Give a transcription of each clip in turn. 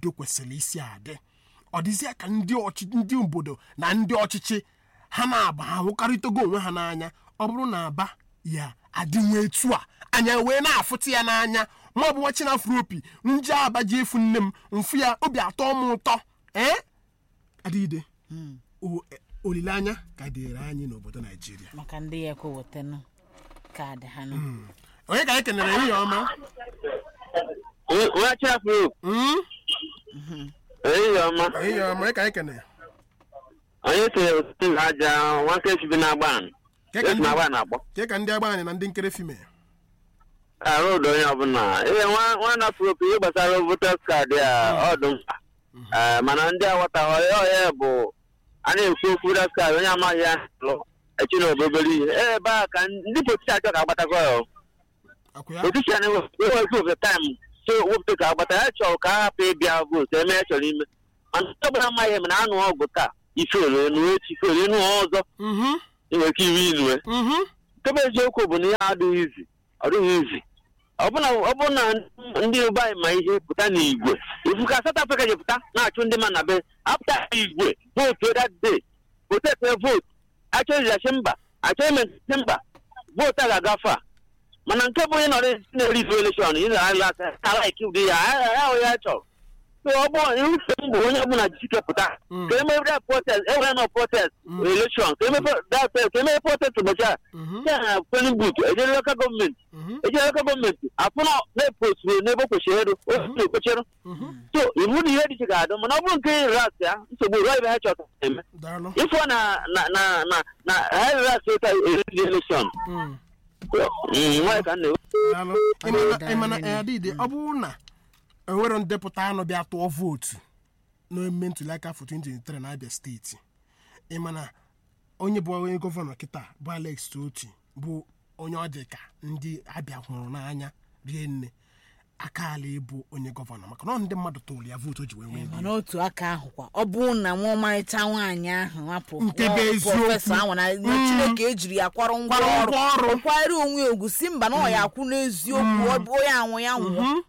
udo kwesịrị isi adị ọ dịzịa ka ndị ọchị ndị obodo na ndị ọchịchị ha na-aba ha hụkarịtago onwe ha n'anya ọ bụrụ na aba ya adịnwe etu a anya wee na-afụta ya n'anya ma ọ bụ nwa chinafro opi nje aba ji efu nne m mfu ya obi atọ m ụtọ ee adịgide o- e- olileanya ka dịrị anyị n'obodo naijiria maka ndị ya ekwewetanụ kaadị ha nụ onye ka anyị kenere ehihie ọma nwa chafuru Mm? ehihie ọma ehihie ọma onye ka anyị kenere onye sonyere otu na aja nwoke sibi na agban Ke ka esi na ndị- agban akpọ ke ka ndị agbanyị na ndị nkere fime arụ ụdọ onye ọbụla ihe nwa nwa nafuru opi ihe gbasara voters kaadị a ọ dị mkpa Ee, mana ndị aghọtaghị ọya bụ a na-ekwu okwu voters kaadị onye amaghị ya lụ echi na obobere ihe ebe a ka ndị politisi achọ ka agbatakọ ya akwụ ya politisian ewezi ofe taịm so wepụta ka agbata ya chọrọ ka a hapụ ịbịa vootu eme ya chọrọ ime mana ndị ọbụla amaghị eme na anụ ọgụ taa ife ole nu echi ife ole nu ọzọ Mhm, inwe ike iwe inue mhm. nkebe eziokwu bụ na ihe adịghị izi ọ dịghị izi ọbụna ọbụna ndị ebe anyị ma ihe pụta n'igwe ifu ka South Africa ji pụta na-achụ ndị ma na be apụta igwe vootu that day protest vootu achọ izachi mba achọ imesi mba vootu a ga-agafe a mana nke bụ onye nọrọ na-eri ife elekshọn ị na-alaiki ụdị ya ahụ ya chọrọ So ọ bụ ife m bụ onye ọbụla jisike pụta Mm. ka emebe protest enwere nọ protest Mm. elekshọn ka emebe ka emebe protest ụbọchị a Mhm, ya na polin but ejere local gọọmenti mhm, ejere local gọọmenti afụna na-eposturu n'ebe o kwesịrị eru otu ekwechịrụ mhm. so iwu na ihe dị iche ga-adụ mana ọ bụrụ nke ras ya nsogbu ruo ebe ha chọta eme daalụ ịfụ na na na na na ha ras ụta eriri elekshọn Mm, nwaanyị ka m na-ewe daalụ Ịmana- ịmana eh, adịgide ọ bụrụ na enwero ndepụta anụ bịa tụọ vootu n'emume ntụliaka afọ 2023 na abịa steeti ịmana onye bụ onye gọvanọ kịta bụ alex toti bụ onye ọ dị ka ndị abịa hụrụ n'anya rie nne aka ala ịbụ onye gọvanọ maka na ọ ndị mmadụ tụrụ ya vootu o ji wee nwee mana otu aka ahụ kwa ọ bụrụ na nwa ọmarịcha nwaanyị ahụ hapụ Nke bụ nwa eziokwu. prọfesọ ahụ na na chineke ejiri ya kwarụ ngwa Kwarụ ngwa ọrụ. ọrụ kwanyere onwe ya ogwu si mba na ọ ya akwụ n'eziokwu ọ bụ onye anwụ ya nwụọ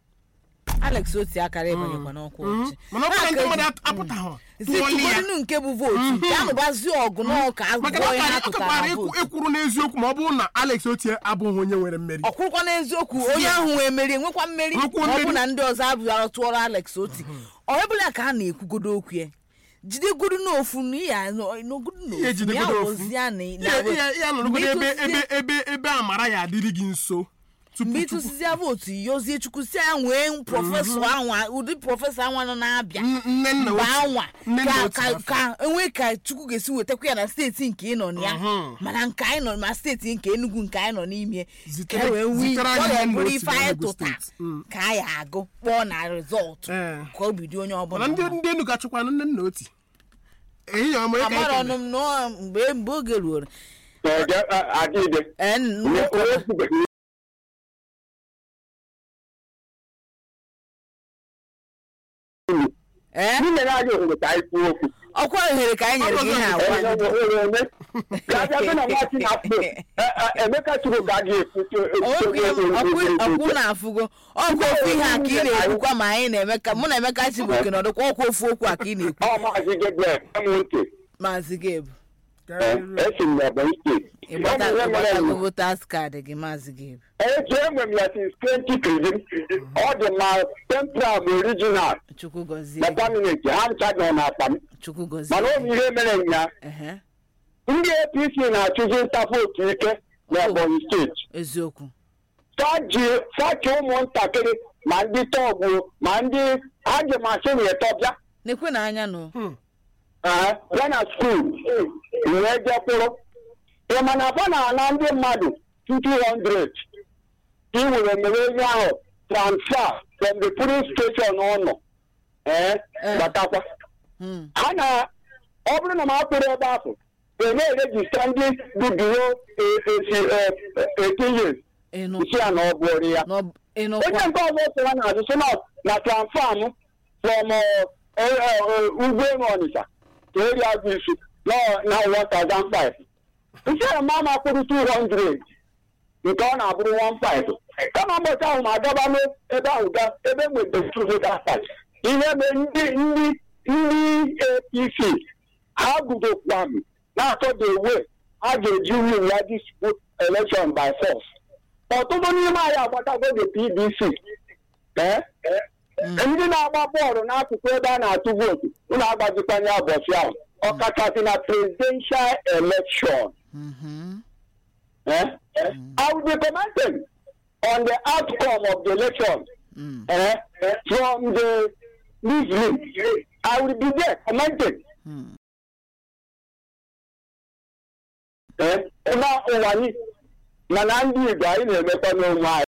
alex oti akara ịbanyekwa n'ọkwa ọchị mana ọ bụrụ na ndị mmadụ apụtaghị tụọli ya situgodinu nke bụ vootu ya nụbazi ọgụ n'ọka maka na agụgọ ihe ọ ha ka- ọ tụtara kakwara na ekwu- vootu ekwuru n'eziokwu ma ọ bụrụ na alex otie abụghị onye nwere mmeri ọ kwụrụkwa n'eziokwu onye ahụ wee meri enwekwa mmeri Nwekwa ma ọ bụ mmeri. na ndị ọzọ abụghara tụọrọ alex oti ọ bụla ka a na-ekwugodo okwu ya jidegodo n'ofu na ya n'ogodo ihe n'ofu ya jidegodo ofu wụzia na ihe ihe- ihe nọrọgodo ebe Mgbe ebe ịtụzie- ebe ebe amara ya adịrị gị nso tupu mgbe tupu ịtụsizia vootu yozie chukwu si ya nwee prọfesọ anwa ụdị prọfesọ anwa nọ na-abịa N- nne nna mgbe otu- anwa nne nna ka otu ka afọ. ka enwe ka chukwu ga-esi wetakwa ya na steeti nke ị nọ na ya Mhm. mana nke anyị nọ ma steeti nke enugu nke anyị nọ n'ime Zitere- ka e wee nwee zitere anyị ọ nne nna ga-ebụrụ otu ife na anyị Enugu tụta steeti. Mm. ka anyị agụ kpọọ na rizọtụ Ee. ka obi dị onye ọbụla mana ndị mma. ndị enu ga-achụkwanụ nne nna oti ehihie ọma ịka amara ọnụ ekele m na mgbe mgbe oge ruoro adịde ee, nnukwu- ee ndị nyere anyị ohere ka anyị kwuo okwu ọkwa ohere ka anyị nyere gị ihe agwa ga-abịa na nwachi na afọ emeka chukwu ka a ga-ekwu ọkwụ na afụgo ọkwa ofu ihe a ka ị na-ekwukwa ma anyị na emeka mụ na emeka chibuoke nọdụkwa ọkwa ofu okwu a ka ị na-ekwu ọ maazị Gabriel m ntị maazị gebu esi m n'Ebonyi steeti ịgbatago votas kaadị gị maazị gebu eji enwe m ya since 2013 ọ dị ma central ma original chukwu gọzie na gị permanent ha ncha nọ n'akpa m chukwu gọzie mana ọ bụ ihe mere nya ehe ndị apc na-achụzi nta vootu ike n'Ebonyi steeti eziokwu faji fachi ụmụntakịrị ma ndị tọgbụ ma ndị ha ji mashin etọbịa na-ekwe na anya nụ bịa na skuul wee jekwụrụ ị ma na fa na-ana ndị mmadụ 200 ka ị were mere onye ahụ transfer from the police station ụnọ ee Eh. batakwa Hmm. ha na ọ bụrụ na m akpụrụ ebe ahụ e na-erejista ndị dị biro esi 18 years ịnụ isi ya na ọ bụrụ ya n'ọ- ịnụkwa onye nke ọzọ sịra na azụ sị na na transfam from ugbo elu ọnịcha ka eri agụ isi na 1005 isi ya ma ma kpụrụ 200 nke ọ na-abụrụ 15 kama ụbọchị ahụ ma agaba n'ebe ahụ ga ebe nwetara tuzo gasat ihe mere ndị ndị ndị apc ha gudokwa m na-achọ the way ha ga-eji win ya this election by force ọtụtụ n'ime anyị agbatago the pdc ee ndị na-agba bọọlụ n'akụkụ ebe a na-atụ vootu ụlọ agbazikwanye ụbọchị ahụ ọkachasị na presidential election Mhm. eh? I will be commenting on the outcome of the election Mm. eh, from the Muslim. I will be there commenting. Mm. Eh, na ụwa anyị mana ndị Igbo anyị na-emekwa n'onwe anyị